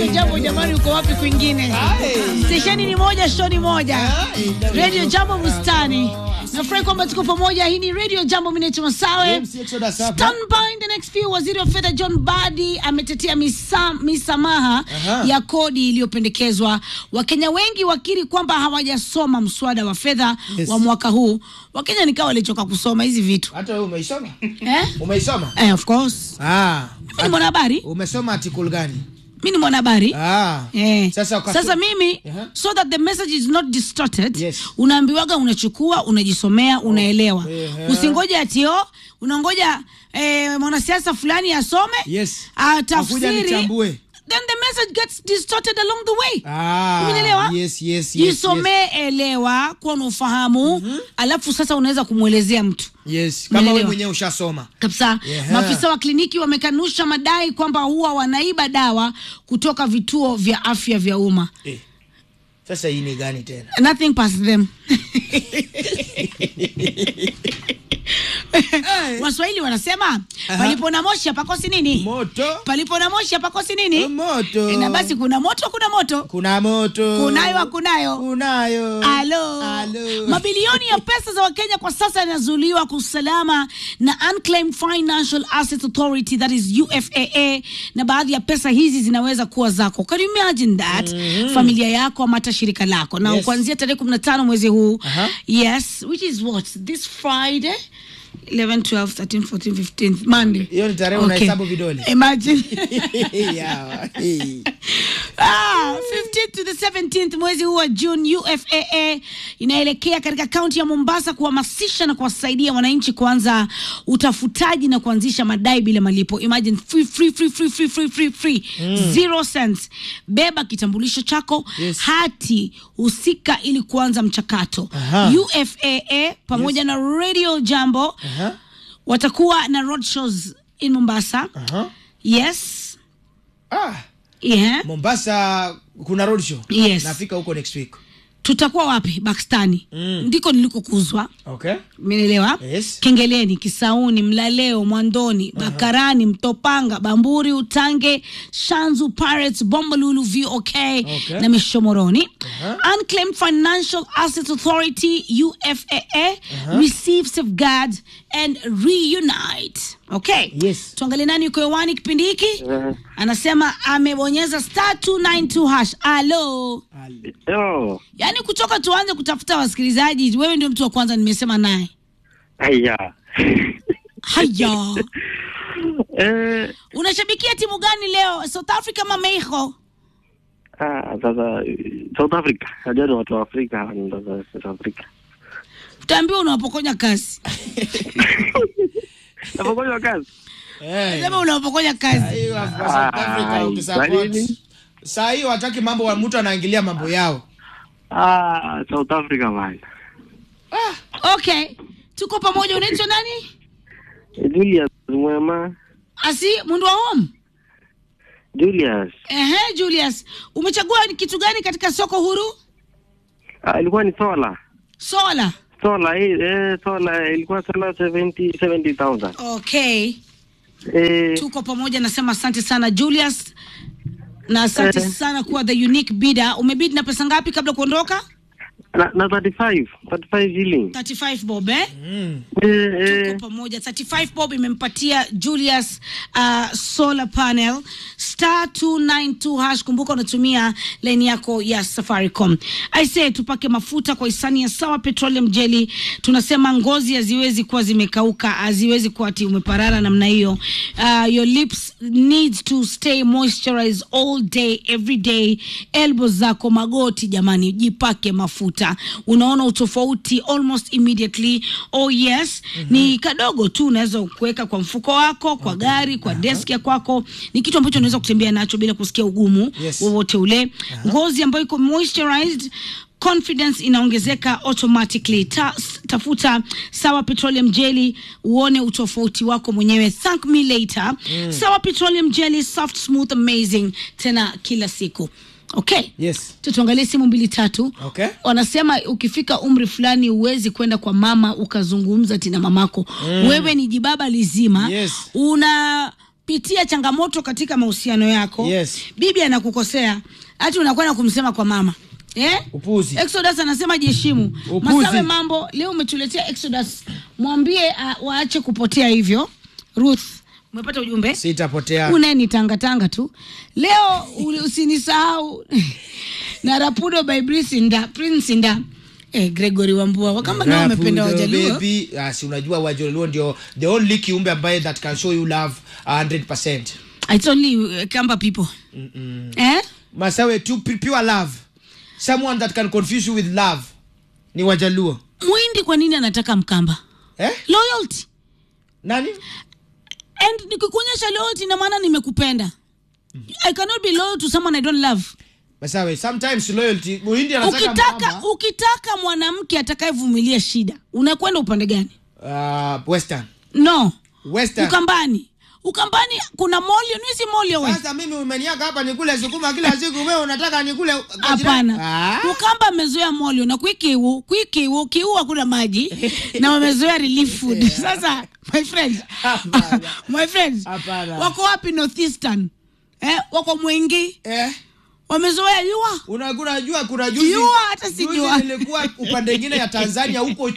Radio Jambo jamani, uko wapi kwingine? Stesheni ni moja, show ni moja. Radio Jambo Bustani. Nafurahi kwamba tuko pamoja. Hii ni Radio Jambo, mimi naitwa Masawe. Stand by in the next few. Waziri wa fedha John Badi ametetea misa, misamaha Aha. ya kodi iliyopendekezwa. Wakenya wengi wakiri kwamba hawajasoma mswada wa fedha Yes. wa mwaka huu. Wakenya nikawa walichoka kusoma hizi vitu Hata wewe umeisoma? eh? Umeisoma? Eh, of course. Ah. Mimi ni mwanahabari. Umesoma article gani? Mimi ni mwanahabari. Ah. Eh. Sasa ukaso- Sasa mimi Aha. so that the message is not distorted Yes. unaambiwaga unachukua unajisomea unaelewa Ehe. usingoje atio unangoja eh, mwanasiasa fulani asome Yes. Akuja atafsiri nichambue. then the message gets distorted along the way Ah. Umenielewa? Yes, yes, yes. jisomee elewa kuwa na ufahamu alafu sasa unaweza kumwelezea mtu Yes. yes. Kama Umenielewa? wewe mwenyewe ushasoma. kabisa Yeah. maafisa wa kliniki wamekanusha madai kwamba huwa wanaiba dawa kutoka vituo vya afya vya umma Eh. Sasa hii ni gani tena? nothing past them waswahili wanasema palipo na moshi hapakosi nini Moto. palipo na moshi hapakosi nini Moto. Eh, na basi kuna moto kuna moto Kuna moto. kunayo hakunayo Kunayo. Alo. Alo. Mabilioni ya pesa za Wakenya kwa sasa yanazuiliwa kwa usalama na Unclaimed Financial Assets Authority that is UFAA, na baadhi ya pesa hizi zinaweza kuwa zako. Can you imagine that? Familia yako ama hata shirika lako. Na Yes. kuanzia tarehe 15 mwezi huu. Aha. Yes, which is what? This Friday 11, 12, 13, 14, 15, Monday. Hiyo ni tarehe unahesabu vidole. Imagine. Yeah. Eh. Ah, 15th to the 17th mwezi huu wa June, UFAA inaelekea katika kaunti ya Mombasa kuhamasisha na kuwasaidia wananchi kuanza utafutaji na kuanzisha madai bila malipo. Imagine free, free, free, free, free, free, free, free. Zero cents. Beba kitambulisho chako, Yes. hati husika ili kuanza mchakato. Aha. UFAA pamoja na Radio Jambo Aha. watakuwa na roadshows in Mombasa. Aha. Yes. Ah. Yeah. Mombasa kuna road show. Yes. Nafika huko next week. tutakuwa wapi bakstani Mm. ndiko nilikokuzwa Okay. menelewa Yes. kengeleni kisauni mlaleo mwandoni bakarani mtopanga bamburi utange shanzu pirates bombolulu vok Okay. na mishomoroni Aha. unclaimed financial assets authority ufaa receive safeguard and reunite okay Yes. tuangalie nani yuko hewani kipindi hiki anasema amebonyeza star 292 hash alo Yo, yaani kutoka tuanze kutafuta wasikilizaji wewe ndio mtu wa kwanza nimesema naye haya. haya eh, unashabikia timu gani leo south africa ama mexico ah, sasa South Africa. Najua ni watu wa Afrika ndio South Africa. utaambiwa unawapokonya kazi Napokonya kazi. Eh. sema unawapokonya kazi Hiyo South Africa Ah, ukisupport. kwa nini? Saa hiyo hataki mambo wa mtu anaingilia mambo yao. Ah, South Africa man. okay tuko pamoja unaitwa nani Julius Mwema. asi mundu wa home Julius. ehe julius umechagua ni kitu gani katika soko huru Ah, ilikuwa ni sola. sola Sola hii eh, sola ilikuwa sola 70 70000. okay Eh, tuko pamoja nasema asante sana julius na asante Eh. sana kuwa the unique bidder umebid na pesa ngapi kabla kuondoka na, na 35, 35 shilling. 35 bob eh? Mm. Eh, tuko eh, pamoja 35 bob imempatia julius uh, solar panel star 292 hash kumbuka unatumia laini yako ya safaricom aise tupake mafuta kwa hisani ya sawa petroleum jelly tunasema ngozi haziwezi kuwa zimekauka haziwezi kuwa ati umeparara namna hiyo uh, your lips needs to stay moisturized all day every day elbow zako magoti jamani jipake mafuta unaona utofauti almost immediately oh yes ni kadogo tu unaweza kuweka kwa mfuko wako kwa gari kwa desk ya kwako ni kitu ambacho unaweza kutembea nacho bila kusikia ugumu Yes. wowote ule ngozi ambayo iko moisturized confidence inaongezeka automatically Ta, tafuta sawa petroleum jelly uone utofauti wako mwenyewe thank me later sawa petroleum jelly soft smooth amazing tena kila siku okay Yes. Tu tuangalie simu mbili tatu Okay. wanasema ukifika umri fulani huwezi kwenda kwa mama ukazungumza tina mamako wewe ni jibaba lizima Yes. una unapitia changamoto katika mahusiano yako Yes. bibi anakukosea hati unakwenda kumsema kwa mama eh? Upuzi. Exodus anasema jiheshimu. Upuzi. Masawe mambo leo umetuletea Exodus, mwambie uh, waache kupotea hivyo. Ruth, umepata ujumbe? Sitapotea. Une ni tanga tanga tu. Leo uli- usinisahau na Rapudo by Prince Nda, Prince Nda. Eh, Gregory Wambua wakamba nao wamependa Rapudo, wajaluo. baby. Ah, si unajua wajaluo ndio the only kiumbe ambaye that can show you love 100%. It's only uh, Kamba people. Eh? Masawe tu pu- pure love. Someone that can confuse you with love. Ni wajaluo. Muhindi kwa nini anataka Mkamba? Eh? Loyalty. Nani? And nikikuonyesha loyalty na maana nimekupenda. I cannot be loyal to someone I don't love. Masawe, sometimes loyalty Muhindi anataka ukitaka mkamba. ukitaka mwanamke atakayevumilia shida unakwenda upande gani Uh, western. no Western. ukambani ukambani kuna molio nisi molio we Sasa mimi umeniaka hapa nikule sukuma kila siku, wewe unataka nikule kwa jirani? hapana Ah. ukamba amezoea molio na kwikiu kwikiu kiu hakuna maji na wamezoea relief food sasa my friend Hapana. my friends Hapana. wako wapi northeastern eh, wako mwingi Eh? wamezoea yua Una- unajua kuna juzi Jua, hata juzi sijua. nilikuwa upande ingine ya Tanzania huko